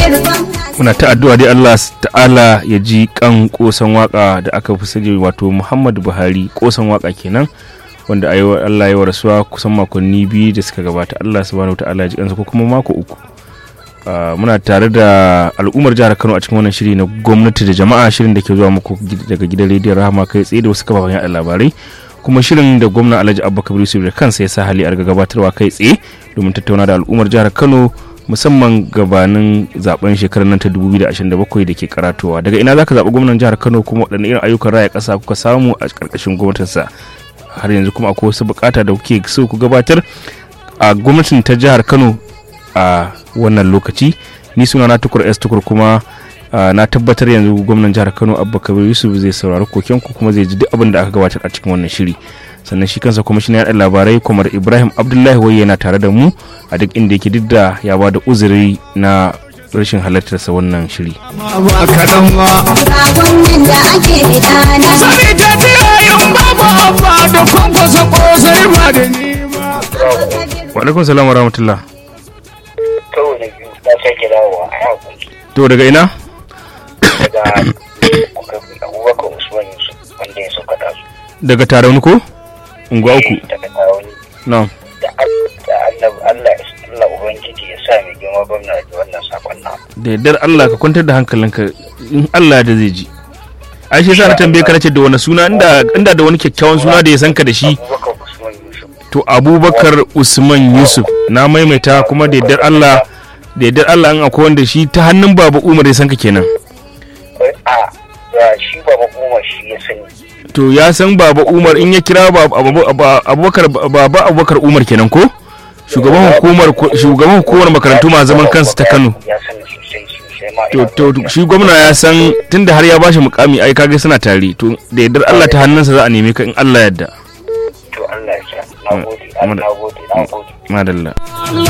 muna ta addu'a dai Allah ta'ala ya ji kan kosan waka da aka fi sani wato Muhammadu Buhari kosan waka kenan wanda a yau Allah ya rasuwa kusan makonni biyu da suka gabata Allah subhanahu ta'ala ya ji kansa ko kuma mako uku muna tare da al'ummar jihar Kano a cikin wannan shiri na gwamnati da jama'a shirin da ke zuwa muku daga gidan rediyon Rahama kai tsaye da wasu kafafen yaɗa labarai kuma shirin da gwamna Alhaji Abba Kabir Yusuf da kansa ya sa hali a gabatarwa kai tsaye domin tattauna da al'ummar jihar Kano musamman gabanin zaben shekarar nan ta 2027 da ke karatowa daga ina zaka zaɓi gwamnan jihar kano kuma waɗanne irin ayyukan raya ƙasa kuka samu a ƙarƙashin gwamnatinsa har yanzu kuma akwai wasu buƙata da kuke so ku gabatar a gwamnatin ta jihar kano a wannan lokaci ni suna na tukur s tukur kuma na tabbatar yanzu gwamnan jihar kano abba kabir yusuf zai saurari kokenku kuma zai ji duk abin da aka gabatar a cikin wannan shiri sannan shi kansa kwamishinan yaɗa labarai kwamar ibrahim abdullahi wai yana tare da mu a duk inda yake duk da ya ba da uzuri na rashin halartarsa wannan shiri wa salam wa rahmatullah to daga ina daga abubakar usman yusuf wanda ya sauka da su daga tarauni ko unguwa uku daga tarawani na da Allah Allah Allah ubangiji ya sa mai girma gwamna da wannan sakon na da yardar Allah ka kwantar da hankalinka in Allah da zai ji ai shi yasa na tambaye ka nace da wani suna inda inda da wani kyakkyawan suna da ya san ka da shi abubakar usman yusuf to Abubakar Usman Yusuf na maimaita kuma da yardar Allah da yardar Allah an akwai wanda shi ta hannun Baba Umar ya san ka kenan a ya shi baba umar shi ya sani to ya san Baba Umar in ya kira Baba Abubakar Baba Abubakar Umar kenan ko shugaban hukumar shugaban hukumar makarantu ma zaman kansu ta Kano ya sani sosai sosai ma to to shi gwamna ya san tunda har ya bashi mukami ai kage suna tare to da yardar Allah ta hannunsa za a neme ka in Allah yadda to Allah ya sa na gode na gode na gode madalla